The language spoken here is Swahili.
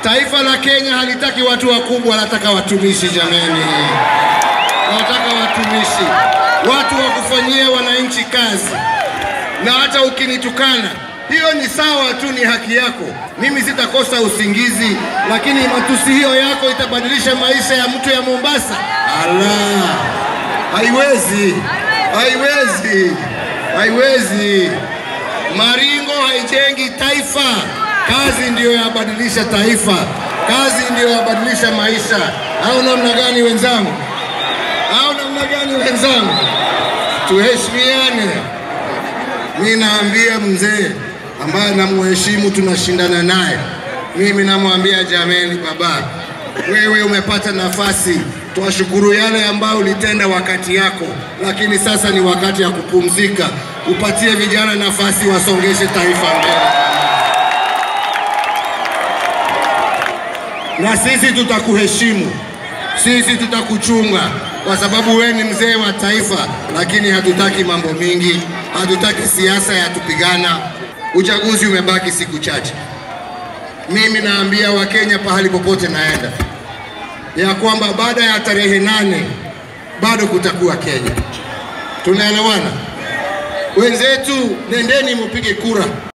Taifa la Kenya halitaki watu wakubwa, wanataka watumishi. Jameni, wanataka watumishi, watu wa kufanyia wananchi kazi. Na hata ukinitukana, hiyo ni sawa tu, ni haki yako. Mimi sitakosa usingizi, lakini matusi hiyo yako itabadilisha maisha ya mtu ya Mombasa? Ala, haiwezi, haiwezi, haiwezi. Maringo haijengi taifa. Kazi ndiyo yabadilisha taifa, kazi ndiyo yabadilisha maisha. Au namna gani wenzangu? Au namna gani wenzangu? Tuheshimiane. Mi naambia mzee ambaye namuheshimu, tunashindana naye, mimi namwambia jameni, baba, wewe umepata nafasi, twashukuru yale ambayo ulitenda wakati yako, lakini sasa ni wakati ya kupumzika. Upatie vijana nafasi, wasongeshe taifa mbele. na sisi tutakuheshimu, sisi tutakuchunga kwa sababu wewe ni mzee wa taifa, lakini hatutaki mambo mingi, hatutaki siasa ya tupigana. Uchaguzi umebaki siku chache. Mimi naambia Wakenya pahali popote naenda ya kwamba baada ya tarehe nane bado kutakuwa Kenya. Tunaelewana wenzetu? Nendeni mupige kura.